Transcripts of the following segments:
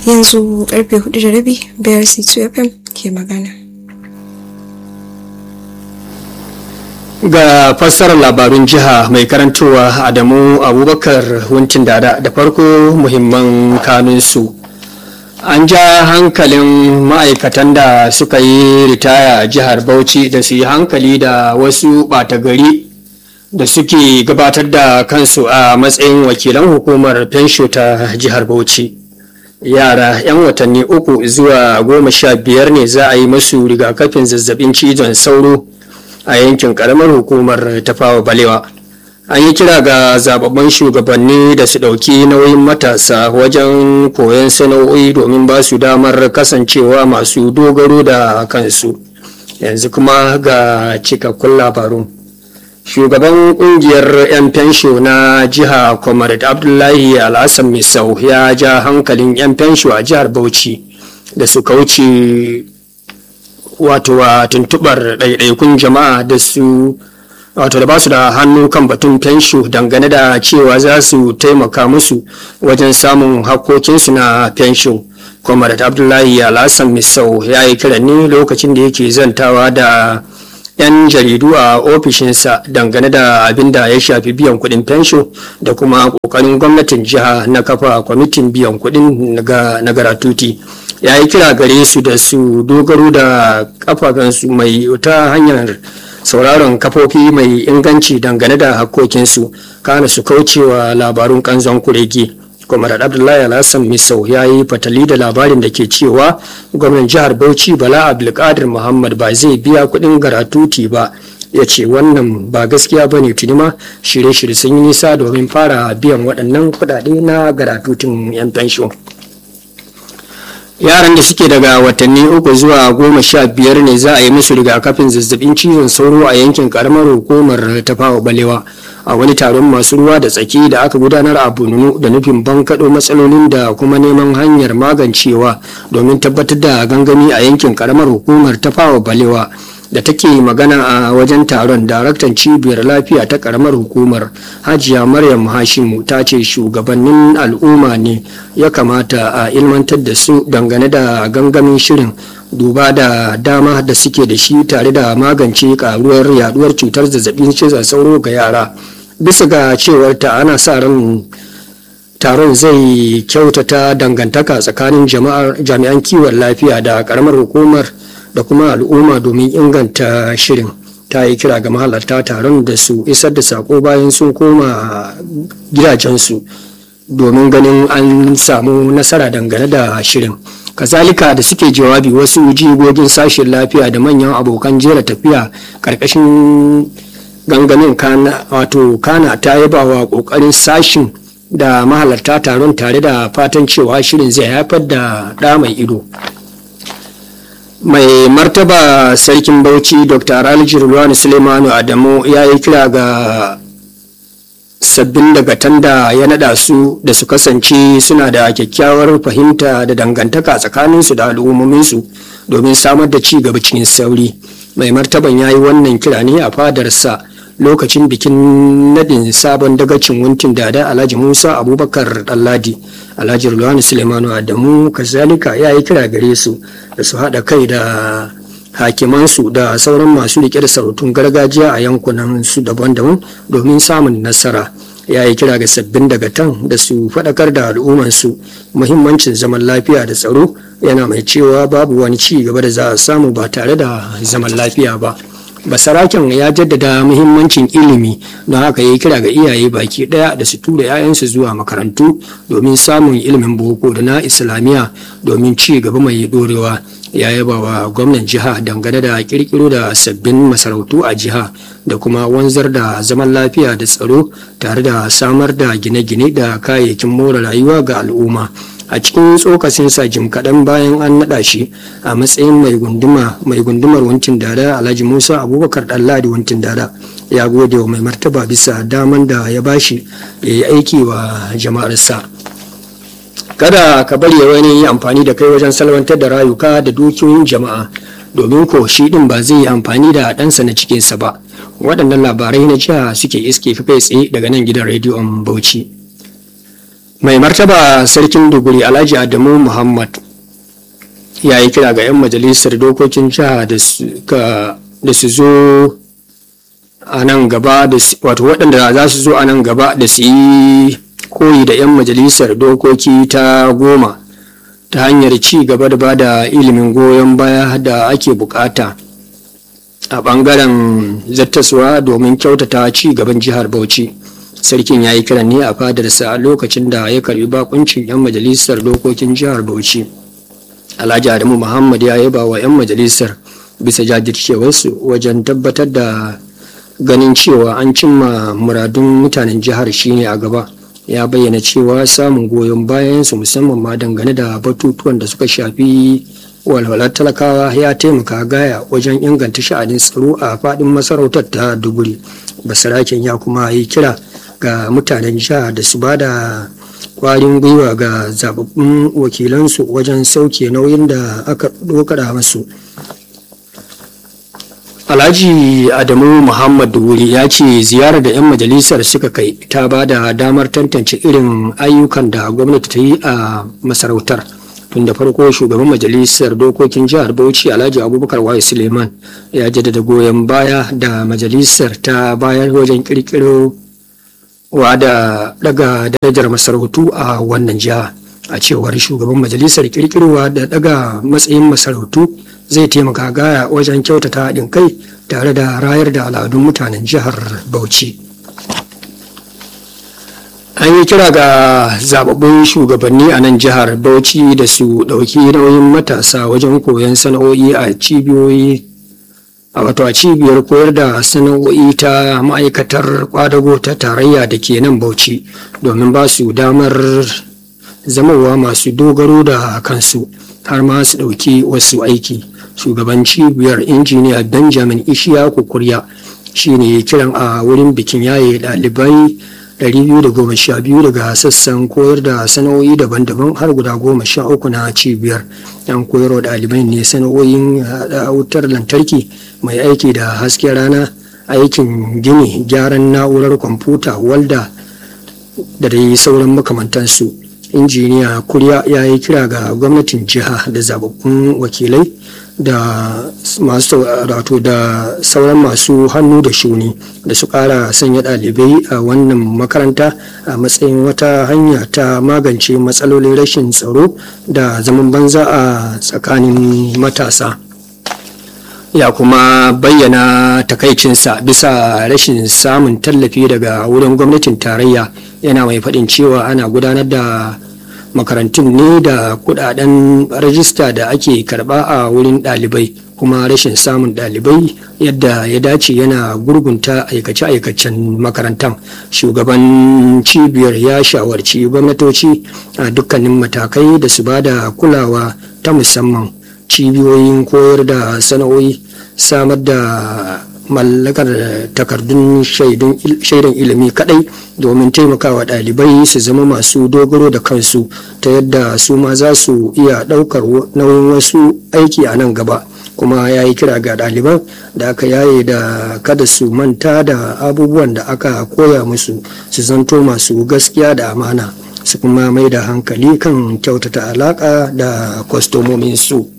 yanzu karfe hudu da rabi brc 2 fm ke magana ga fassarar labarun jiha mai karantowa adamu abubakar wuncin dada da farko muhimman kanunsu an ja hankalin ma'aikatan da suka yi ritaya a jihar bauchi da su yi hankali da wasu ɓata gari da suke gabatar da kansu a matsayin wakilan hukumar fensho ta jihar bauchi yara 'yan watanni uku zuwa goma sha biyar ne za a yi masu rigakafin zazzabin cizon sauro a yankin karamar hukumar tafawa balewa an yi kira ga zababban shugabanni da su ɗauki nauyin matasa wajen koyon sana'o'i domin ba su damar kasancewa masu dogaro da kansu yanzu kuma ga cikakkun labarun shugaban kungiyar 'yan fensho na jiha comrade abdullahi alhassan misau ya ja hankalin 'yan fensho a jihar bauchi da su kauce wato a tuntubar ɗaiɗaikun jama'a da su wato da ba su da hannu kan batun fensho dangane da cewa za su taimaka musu wajen samun hakkokinsu na fensho comrade abdullahi alhassan misau ya yi kira ne lokacin da yake zantawa da 'yan jaridu a ofishinsa dangane da abin da ya shafi biyan kuɗin fensho da kuma ƙoƙarin gwamnatin jiha na kafa kwamitin biyan kuɗin na garatuti ya yi kira gare su da su dogaro da kafafansu mai ta hanyar sauraron kafofi mai inganci dangane da hakkokinsu kana su kaucewa labarun kanzon kurege kwamar abdullahi alhassan misau ya yi fatali da labarin da ke cewa gwamnan jihar bauchi bala abdulkadir muhammad ba zai biya kudin garatuti ba ya ce wannan ba gaskiya ba ne tuni ma shirye-shirye sun yi nisa domin fara biyan waɗannan kuɗaɗe na garatutin 'yan fenshon yaran da suke daga watanni uku zuwa goma sha biyar ne za a yi musu rigakafin zazzabin cizon sauro a yankin karamar hukumar tafawa balewa a wani taron masu ruwa da tsaki da aka gudanar a bununu da nufin bankaɗo matsalolin da kuma neman hanyar magancewa domin tabbatar da gangami a yankin karamar hukumar tafawa balewa da take magana a wajen taron daraktan cibiyar lafiya ta karamar hukumar hajiya maryam hashimu ta ce shugabannin al'umma ne ya kamata a ilmantar da su dangane da gangamin shirin duba da dama da suke da shi tare da magance karuwar yaduwar cutar zazzabin cizon sauro ga yara bisa ga cewar ta ana sa ran taron zai kyautata dangantaka tsakanin jami'an kiwon lafiya da karamar hukumar da kuma al'umma domin inganta shirin ta yi kira ga mahalarta taron da su isar da sako bayan sun koma gidajensu domin ganin an samu nasara dangane da shirin kazalika da suke jawabi wasu jigogin sashen lafiya da manyan abokan jera tafiya karkashin gangamin kana wato kana ta yaba wa kokarin sashin da mahalarta taron tare da fatan cewa shirin zai haifar da ɗa mai ido mai martaba sarkin bauchi dr alijir ruwani suleimanu adamu ya yi kira ga sabbin dagatan da ya nada su da su kasance suna da kyakkyawar fahimta da dangantaka tsakaninsu da al'ummominsu domin samar da ci gaba cikin sauri mai martaban ya yi wannan kira ne a fadarsa lokacin bikin nadin sabon dagacin wuntin dada alhaji musa abubakar ɗanladi alhaji rulwani suleimanu adamu kazalika ya yi kira gare su da su haɗa kai da hakimansu da sauran masu riƙe da sarautun gargajiya a yankunan su daban-daban domin samun nasara ya yi kira ga sabbin dagatan da su faɗakar da al'ummansu muhimmancin zaman lafiya da tsaro yana mai cewa babu wani ci gaba da za a samu ba tare da zaman lafiya ba basaraken ya jaddada muhimmancin ilimi don haka ya kira ga iyaye baki daya da su tura 'ya'yansu zuwa makarantu domin samun ilimin boko da na islamiyya domin ci gaba mai dorewa ya yaba wa gwamnan jiha dangane da kirkiro da sabbin masarautu a jiha da kuma wanzar da zaman lafiya da tsaro tare da samar da gine-gine da kayayyakin more rayuwa ga al'umma a cikin tsokacinsa jim kaɗan bayan an naɗa shi a matsayin mai gunduma mai gundumar wancin dada alhaji musa abubakar ɗanladi wancin dada ya gode wa mai martaba bisa daman da ya bashi ya yi aiki wa jama'arsa kada ka bari wani yi amfani da kai wajen salwantar da rayuka da dukiyoyin jama'a domin ko shi din ba zai yi amfani da ɗansa na cikinsa ba waɗannan labarai na jiha suke iske kai tsaye daga nan gidan rediyon bauchi mai martaba sarkin duguri alhaji adamu muhammad ya yi kira ga 'yan majalisar dokokin jiha da su zo a nan gaba da wato waɗanda za su zo a nan gaba da su yi koyi da 'yan majalisar dokoki ta goma ta hanyar ci gaba da ba da ilimin goyon baya da ake bukata a ɓangaren zattaswa domin kyautata ci gaban jihar bauchi sarkin ya yi kiran ne a fadarsa a lokacin da ya karbi bakuncin 'yan majalisar dokokin jihar bauchi alhaji adamu muhammad ya yaba wa 'yan majalisar bisa jajircewarsu wajen tabbatar da ganin cewa an cimma muradun mutanen jihar shine a gaba ya bayyana cewa samun goyon bayansu musamman ma dangane da batutuwan da suka shafi walwalar talakawa ya taimaka gaya wajen inganta sha'anin tsaro a faɗin masarautar ta duguri basaraken ya kuma yi kira ga mutanen jiha da su ba da kwarin gwiwa ga zababbun wakilansu wajen sauke nauyin da aka dokara masu alhaji adamu muhammad wuri ya ce ziyarar da 'yan majalisar suka kai ta ba da damar tantance irin ayyukan da gwamnati ta yi a masarautar tun da farko shugaban majalisar dokokin jihar bauchi alhaji abubakar waye suleiman ya jaddada goyon baya da majalisar ta bayar wajen kirkiro wa da daga darajar masarautu a wannan jiha a cewar shugaban majalisar kirkirowa da daga matsayin masarautu zai taimaka gaya wajen kyautata haɗin kai tare da rayar da al'adun mutanen jihar bauchi an yi kira ga zababbun shugabanni a nan jihar bauchi da su ɗauki nauyin matasa wajen koyon sana'o'i a cibiyoyi a wato a cibiyar koyar da sana'o'i ta ma'aikatar kwadago ta tarayya da ke nan bauchi domin ba su damar zamowa masu dogaro da kansu har ma su ɗauki wasu aiki shugaban cibiyar injiniya benjamin ishiyaku kurya shine kiran a wurin bikin yaye ɗalibai 212 daga sassan koyar da sana'o'i daban-daban har guda goma sha uku na cibiyar yan koyarwa ɗalibai ne sana'o'in wutar lantarki mai aiki da hasken rana aikin gini gyaran na'urar kwamfuta walda da dai sauran makamantansu injiniya kurya ya yi kira ga gwamnatin jiha da zababbun wakilai da masu wato da sauran masu hannu da shuni da su kara sanya ɗalibai a wannan makaranta a matsayin wata hanya ta magance matsalolin rashin tsaro da zaman banza a tsakanin matasa ya kuma bayyana takaicinsa bisa rashin samun tallafi daga wurin gwamnatin tarayya yana mai faɗin cewa ana gudanar da makarantun ne da kudaden rajista da ake karba a wurin ɗalibai kuma rashin samun ɗalibai yadda ya dace yana gurgunta aikace-aikacen makarantar shugaban cibiyar ya shawarci gwamnatoci a dukkanin matakai da su ba da kulawa ta musamman cibiyoyin koyar da sana'o'i samar da mallakar takardun shaidan ilimi kadai domin taimakawa ɗalibai su zama masu dogaro da kansu ta yadda su ma za su iya ɗaukar nauyin wasu aiki a nan gaba kuma ya yi kira ga ɗaliban da aka yaye da kada su manta da abubuwan da aka koya musu su zanto masu gaskiya da amana su kuma mai da hankali kan kyautata alaƙa da kwastomominsu.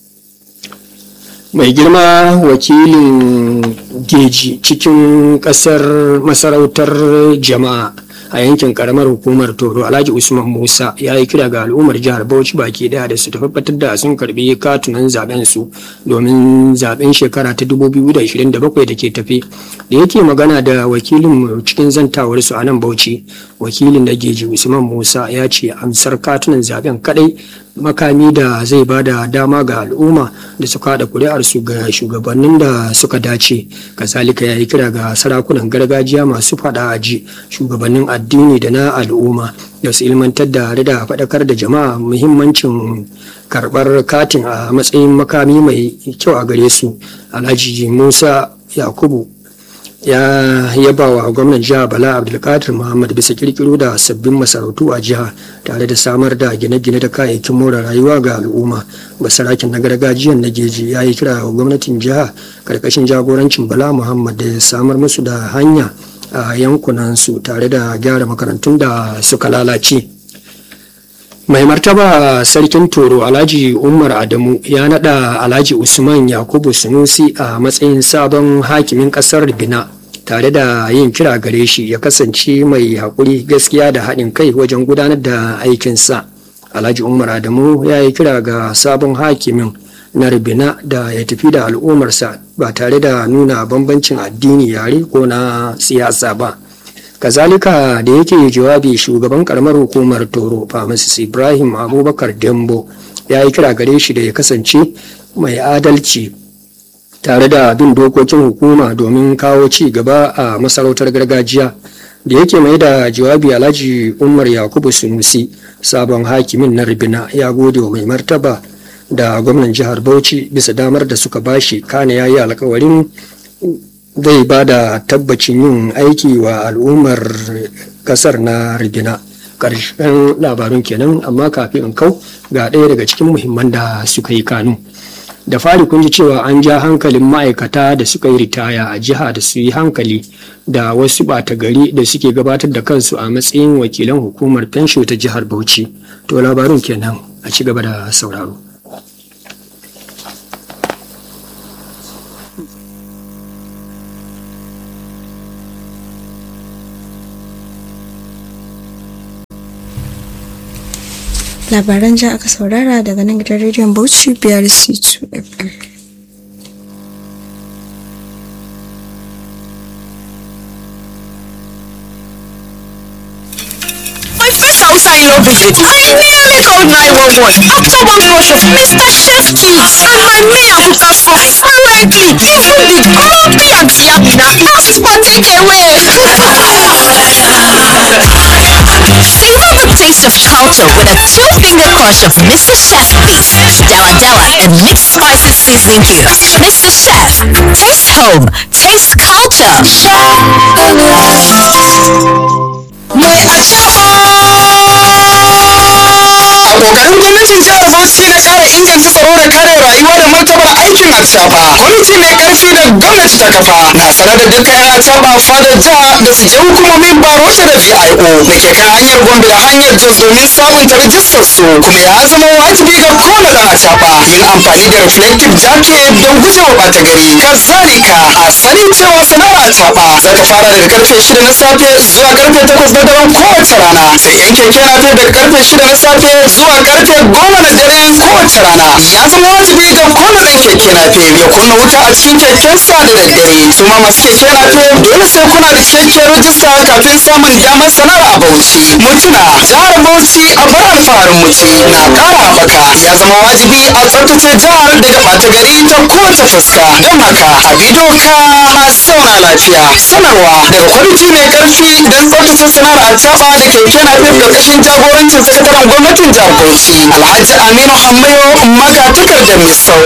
mai girma wakilin geji cikin kasar masarautar jama'a a yankin karamar hukumar toro alhaji usman musa ya yi kira ga al'ummar jihar bauchi baki daya da su tabbatar da sun karbi katunan zaben su domin zaben shekara ta 2027 da ke tafe da yake magana da wakilin cikin zantawar su a nan bauchi wakilin da geji usman musa ya ce amsar katunan zaben kadai makami da zai ba da dama ga al'umma da suka haɗa kuri'arsu ga shugabannin da suka dace kazalika ya yi kira ga sarakunan gargajiya masu faɗa aji shugabannin addini da na al'umma da su ilmantar da da faɗakar da jama'a muhimmancin karɓar katin a matsayin makami mai kyau a gare su alhaji musa yakubu ya yaba wa gwamnan jiha bala abdulkadir muhammad bisa kirkiro da sabbin masarautu a jiha tare da samar da gine-gine da kayayyakin more rayuwa ga al'umma basarakin na gargajiyan na geji ya yi kira wa gwamnatin jiha karkashin jagorancin bala muhammad da ya samar musu da hanya a yankunansu tare da gyara makarantun da suka lalace mai martaba sarkin toro alhaji umar adamu ya nada alhaji usman yakubu sunusi a matsayin sabon hakimin kasar bina tare da yin kira gare shi ya kasance mai haƙuri gaskiya da haɗin kai wajen gudanar da aikinsa alhaji umar adamu ya yi kira ga sabon hakimin na ribina da ya tafi da al'ummarsa ba tare da nuna bambancin addini yare ko na siyasa ba kazalika da yake jawabi shugaban karamar hukumar toro pharmacist ibrahim abubakar dembo ya yi kira gare shi da ya kasance mai adalci tare da bin dokokin hukuma domin kawo ci gaba a masarautar gargajiya da yake mai da jawabi alhaji umar yakubu sunusi sabon hakimin na ribina ya gode wa mai martaba da gwamnan jihar bauchi bisa damar da suka bashi kane ya yi alkawarin zai ba da tabbacin yin aiki wa al'ummar kasar na rigina ƙarshen labarun kenan amma kafin in kau ga ɗaya daga cikin muhimman da suka yi kanu da fari kun ji cewa an ja hankalin ma'aikata da suka yi ritaya a jiha da su yi hankali da wasu ɓata gari da suke gabatar da kansu a matsayin wakilan hukumar fensho ta jihar bauchi to labarun kenan a ci gaba da sauraro labaran ja aka saurara daga nan gidan rediyon bauchi biyar c2 fm My fish outside no visit. I nearly called 911 after one rush of Mr. Chef Kids and my mayor Buka spoke fluently. Even the grumpy Auntie Amina asked for takeaway. Savor the taste of culture with a two-finger crush of Mr. Chef Beef, Dawa Dawa, and mixed spices seasoning cubes. Mr. Chef, taste home, taste culture. mai a kokarin gwamnatin jihar bauchi na kara inganta tsaro da kare rayuwa da martabar aikin atsaba kwamiti mai karfi da gwamnati ta kafa na sanar da dukkan yan atsaba fadar jiha da su je hukumomin barota da vio da ke kan hanyar gombe da hanyar jos domin sabunta rijistar su kuma ya zama wajibi ga kowane dan atsaba yin amfani da reflective jacket don gujewa bata gari kazalika a sani cewa sana'ar atsaba za ta fara daga karfe shida na safe zuwa karfe takwas na daren kowace rana sai yan keke nafe daga karfe shida na safe zuwa karfe goma na dare kowace rana ya zama wajibi ga kowane ɗan keke nafe ya kunna wuta a cikin kekensa da daddare su ma masu keke nafe dole sai kuna da cikakkiyar rajista kafin samun damar sanar a bauchi mutuna jihar bauchi a bar alfaharin muci na ƙara haɓaka ya zama wajibi a tsaftace jihar daga ɓata gari ta kowace fuska don haka a bi doka a zauna lafiya sanarwa daga kwamiti mai ƙarfi don tsaftace sana'ar acaɓa da keke nafe ƙarƙashin jagorancin sakataren gwamnatin jihar bauchi alhaji aminu hammayo magatakardar misau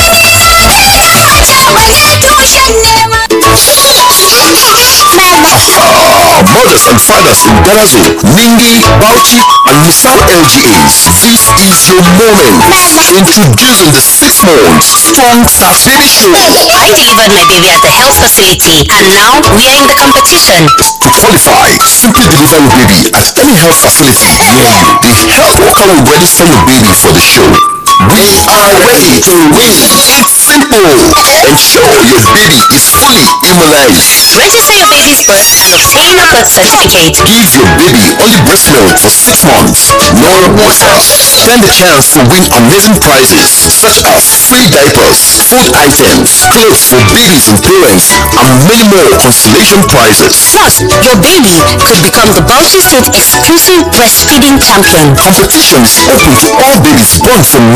mothers and fathers in Darazo, Ningi, Bauchi, and Misau LGAs. This is your moment. Introducing the six months Strong Start Baby Show. I delivered my baby at the health facility and now we are in the competition. To qualify, simply deliver your baby at any health facility near you. The health worker will register your baby for the show. We are ready to win. It's simple. Ensure your baby is fully immunized. Register your baby's birth and obtain a birth certificate. Give your baby only breast milk for six months. No water. Stand a chance to win amazing prizes such as free diapers, food items, clothes for babies and parents, and many more consolation prizes. Plus, your baby could become the Bauchi State exclusive breastfeeding champion. Competition is open to all babies born from